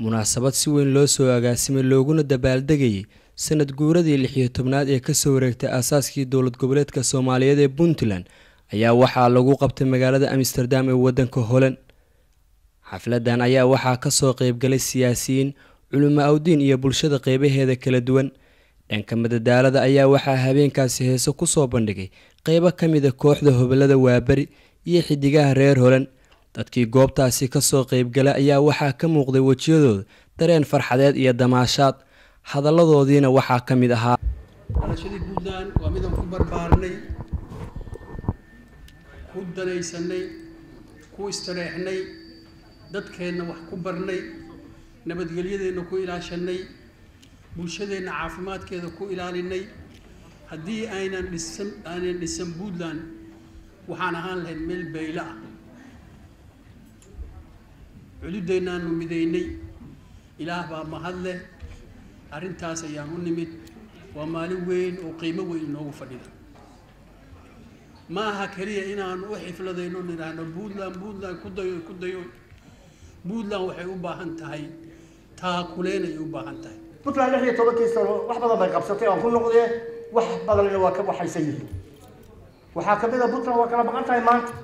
munaasabad si weyn loo soo agaasimay looguna dabaaldegayay sanad guuradii lix iyo tobnaad ee kasoo wareegtay aasaaskii dowlad goboleedka soomaaliyeed ee puntland ayaa waxaa lagu qabtay magaalada amsterdam ee wadanka holand xafladan ayaa waxaa kasoo qeybgalay siyaasiyiin culimo awdiin iyo bulshada qeybaheeda kala duwan dhanka madadaalada ayaa waxaa habeenkaasi heeso kusoo bandhigay qeybo ka mida kooxda hobalada waaberi iyo xidigaha reer holand dadkii goobtaasi kasoo qeybgalay ayaa waxaa ka muuqday wejiyadooda dareen farxadeed iyo damaashaad hadalladoodiina waxaa ka mid ahaa dhalashadii puntland waa midaan ku barbaarnay ku danaysanay ku istareexnay dadkeenna wax ku barnay nabadgelyadeenna ku ilaashanay bulshadeenna caafimaadkeeda ku ilaalinay haddii aynan dhisan aynan dhisan puntland waxaan ahaan lahayd meel baylo ah cududeennaanu midaynay ilaah baa mahad leh arrintaas ayaan u nimid waa maalin weyn oo qiimo weyn inoogu fadhida ma aha keliya inaanu u xifladayno nidhaahno puntland puntland ku dayo ku dayo puntland waxay u baahan tahay taakuleen ay u baahan tahay puntland lix iyo tobankii sano wax badan bay qabsatay aan ku noqdee wax badanna waa ka waxaysan yihiin waxaa ka mid a puntland waa kala maqan tahay maanta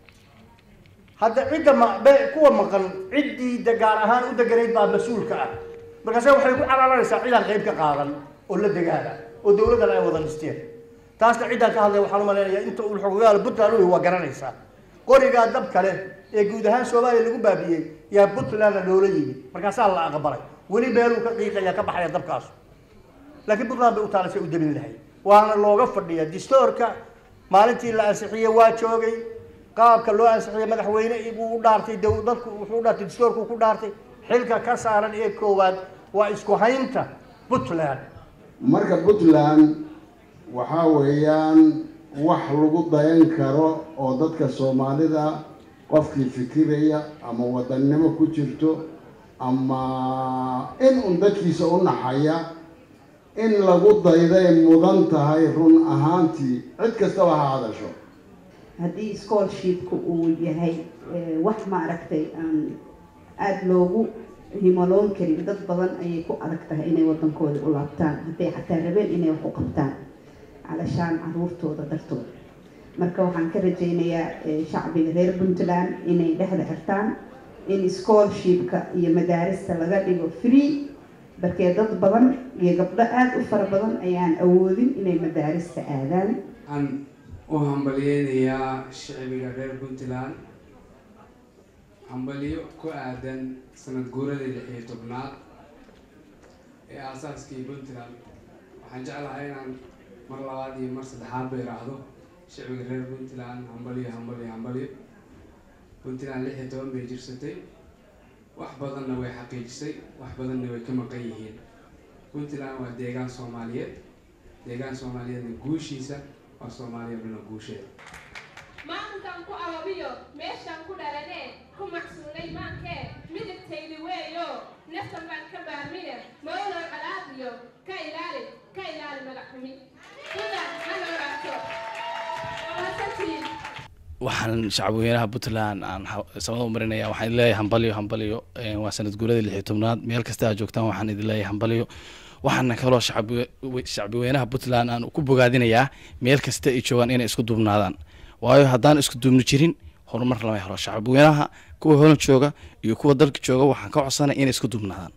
hadda cidda mabe kuwa maqan ciddii gaar ahaan u deganayd baa mas-uulka ah markaase waxay ku calaalanaysaa cidaan qayb ka qaadan oo la degaana oo dawladdan ay wada dhisteen taasna ciddaan ka hadlay waxaan umalaynayaa inta uu xogogaal puntland u waa garanaysaa qorigaa dab kale ee guud ahaan soomaaliya lagu baabiyey yaa puntlandna loola yimi markaasaa la aqbalay weli meeluu ka qiiqaya ka baxaya dabkaasu laakiin puntland bay u taalasay u dabin lahay waana looga fadhiya distoorka maalintii la ansixiyey waa joogay qaabka loo ansixiyey madaxweyne buu u dhaartay dadku wuxuu u dhaartay distoorku ku dhaartay xilka ka saaran ee koowaad waa isku haynta puntland marka puntland waxaa weeyaan wax lagu dayan karo oo dadka soomaalida qofkii fikiraya ama wadannimo ku jirto ama in un dadkiisa u naxaya in lagu dayday mudan tahay run ahaantii cid kastaba ha hadasho haddii scholarshipka uu yahay wax maaragtay aan aada loogu himaloon karin dad badan ayay ku adag tahay inay wadankooda u laabtaan hadday xataa rabeen inay wax u qabtaan calashaan caruurtooda dartooda marka waxaan ka rajaynayaa shacbiga reer puntland inay dhexda xirtaan in scholarshipka iyo madaarista laga dhigo free barkee dad badan iyo gabdho aada u fara badan ayaan awoodin inay madaarista aadaan waxaan u hambalyeynayaa shicbiga reer puntland hambalyo ku aadan sanad guuradii lix iyo tobnaad ee aasaaskii puntland waxaan jeclahay inaan mar labaad iyo mar saddexaad ba iraahdo shicbiga reer puntland hambalyo hambalyo hambalyo puntland lix iyo toban bay jirsatay wax badanna way xaqiijisay wax badanna way ka maqan yihiin puntland waa deegaan soomaaliyeed deegaan soomaaliyeedna guushiisa waa soomaaliya dhuna guusheeda maalinkan ku ababiyo meeshaan ku dhalanee ku macsuulay maankee midigtaydi weeyo naftan baan ka baarmine mawlow calaadiyo ka ilaali ka ilaali magac xumi sidan ha noolaato waasantiin waxaan shacabweynaha puntland aan samada u marinaya waxaan idin leeyahay hambalyo hambalyo waa sanad guuradii lix iyo tobnaad meel kasta aad joogtaan waxaan idin leeyahay hambalyo waxaana kaloo shacbiweynaha puntland aan ku bogaadinayaa meel kasta ay joogaan inay isku duubnaadaan waayo haddaan isku duubni jirin horumar lama helo shacbiweynaha kuwa holan jooga iyo kuwa dalka jooga waxaan ka codsanay inay isku duubnaadaan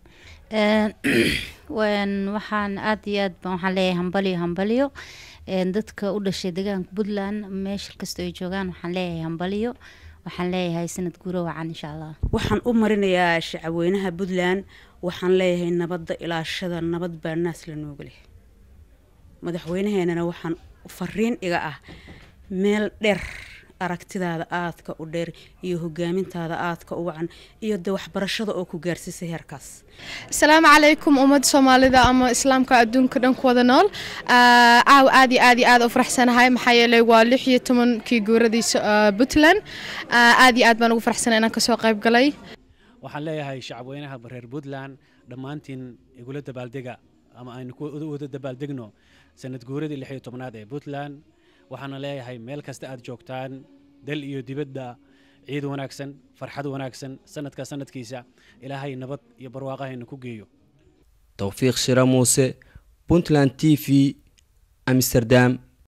waxaan aada iyo aad waxaan leeyahay hambalyo hambalyo dadka u dhashay deegaanka puntland meesha kastoo ay joogaan waxaan leeyahay hambalyo waxaan leeyahay sanad guuro wacan insha allah waxaan u marinayaa shacabweynaha puntland waxaan leeyahay nabadda ilaashada nabad baa naas la nooga leh madaxweynaheenana waxaan fariin iga ah meel dheer aragtidaada aadka u dheer iyo hogaamintaada aadka u wacan iyo de waxbarashada oo ku gaarsiisay heerkaas asalaamu calaykum ummadda soomaalida ama islaamka adduunka dhan ku wada nool caaw aad iyo aad iyo aad u faraxsanahay maxaa yeelay waa lix iyo tobankii guuradiisa puntland aad iyo aad baan ugu faraxsanay inaan kasoo qayb galay waxaan leeyahay shacabweynaha reer puntland dhammaantiin igula dabaaldega ama aynu wada dabaaldegno sanad guuradii lix iyo tobnaad ee puntland waxaana leeyahay meel kasta aad joogtaan dal iyo dibadda ciid wanaagsan farxad wanaagsan sanadka sanadkiisa ilaahay nabad iyo barwaaqahayna ku geeyo towfiiq shira muuse puntland t v amsterdam